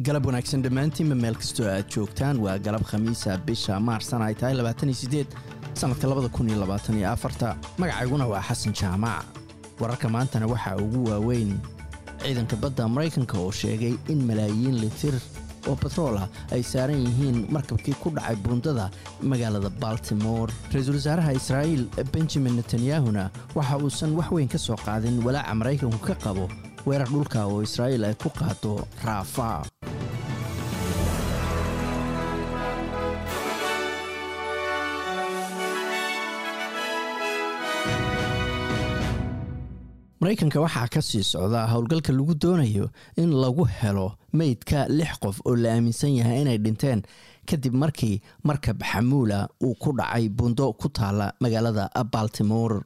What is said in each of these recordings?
galab wanaagsan dhammaantiinba meel kastoo aad joogtaan waa galab khamiisa bisha maarsan ay tahay sannadka magacayguna waa xasan jaamac wararka maantana waxaa ugu waaweyn ciidanka badda maraykanka oo sheegay in malaayiin litir oo batroolah ay saaran yihiin markabkii ku dhacay buundada magaalada baltimore ra-iisul wasaaraha israa'iil benjamin netanyahuna waxa uusan wax weyn ka soo qaadin walaaca maraykanku ka qabo weerar dhulka oo israa'iil ay ku qaado raafa maraykanka waxaa ka sii socdaa howlgalka lagu doonayo in lagu helo meydka lix qof oo la aaminsan yahay inay dhinteen kadib markii markab xamuula uu ku dhacay buundo ku taala magaalada baltimore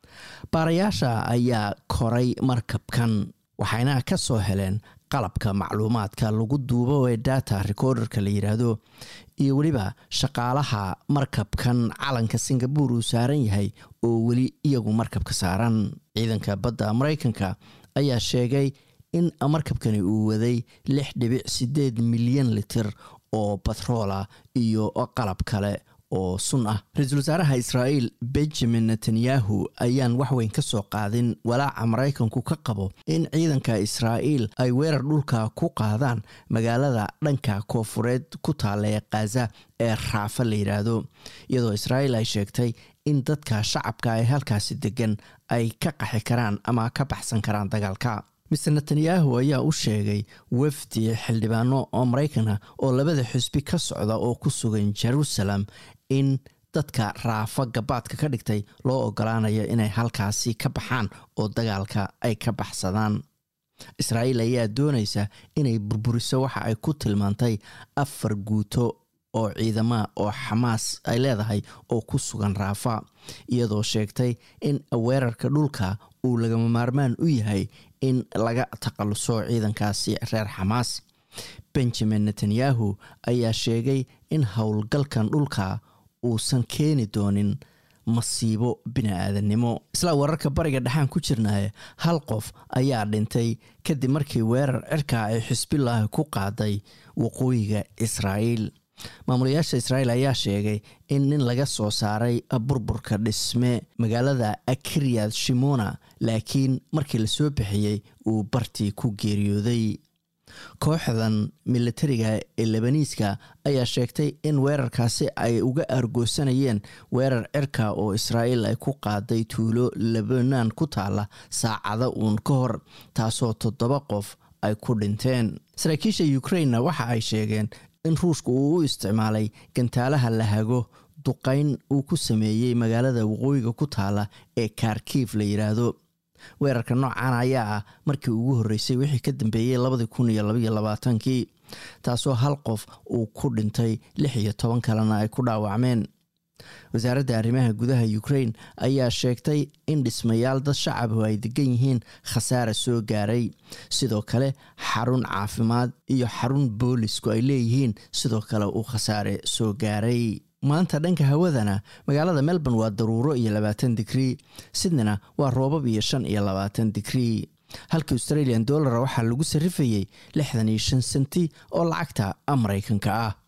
baarayaasha ayaa koray markabkan waxayna ka soo heleen qalabka macluumaadka lagu duubo ee data recorderka la yidhaahdo iyo weliba shaqaalaha markabkan calanka singabore uu saaran yahay oo weli iyagu markabka saaran ciidanka badda maraykanka ayaa sheegay in markabkani uu waday lix dhibic siddeed milyan litir oo batroola iyo qalab kale oo sun ah ra-iisul wasaaraha israa'iil benjamin netanyahu ayaan waxweyn ka soo qaadin walaaca maraykanku ka qabo in ciidanka israa'iil ay weerar dhulka ku qaadaan magaalada dhanka koofureed ku taalla ee khaza ee raafa la yidhaahdo iyadoo israa'iil ay sheegtay in dadka shacabka ee halkaasi degan ay ka qaxi karaan ama ka baxsan karaan dagaalka mister netanyahu ayaa u sheegay wafdi xildhibaano oo maraykana oo labada xusbi ka socda oo ku sugan jerusalem in dadka raafa gabaadka ka dhigtay loo ogolaanayo inay halkaasi ka baxaan oo dagaalka ay ka baxsadaan israa'iil ayaa doonaysa inay burburiso waxa ay ku tilmaantay afar guuto oo ciidama oo xamaas ay leedahay oo ku sugan raafa iyadoo sheegtay in weerarka dhulka uu lagama maarmaan u yahay in laga takhaluso ciidankaasi reer xamaas benjamin netanyahu ayaa sheegay in howlgalkan dhulka uusan keeni doonin masiibo bini-aadannimo isla wararka bariga dhexaan ku jirnaaye hal qof ayaa dhintay kadib markii weerar cirka ay xisbilaahi ku qaaday waqooyiga israa'iil maamulayaasha israa'iil ayaa sheegay in nin laga soo saaray burburka dhisme magaalada akiryad shimona laakiin markii lasoo bixiyey uu bartii ku geeriyooday kooxdan militariga ee lebaniiska ayaa sheegtay in weerarkaasi ay uga argoosanayeen weerar cirka oo israa'iil ay ku qaaday tuulo lebanaan ku taala saacada uun ka hor taasoo toddoba qof ay ku dhinteen saraakiisha ukrainna waxa ay sheegeen in ruushka uu u isticmaalay gantaalaha la hago duqayn uu ku sameeyey magaalada waqooyiga ku taala ee kharkiif la yidhaahdo weerarka noocan ayaa ah markii ugu horreysay wixii ka dambeeyey labadii kun iyo labaiyo labaatankii taasoo hal qof uu ku dhintay lix iyo toban kalena ay ku dhaawacmeen wasaaradda arrimaha gudaha ukrain ayaa sheegtay in dhismayaal dad shacabu ay degan yihiin khasaara soo gaaray sidoo kale xarun caafimaad iyo xarun boolisku ay leeyihiin sidoo kale uu khasaare soo gaaray maanta dhanka hawadana magaalada melbourne waa daruuro iyo labaatan digrii sydneyna waa roobab iyo shan iyo labaatan digrii halka australian dollara waxaa lagu sarrifayey lixdan iyo shan senti oo lacagta maraykanka ah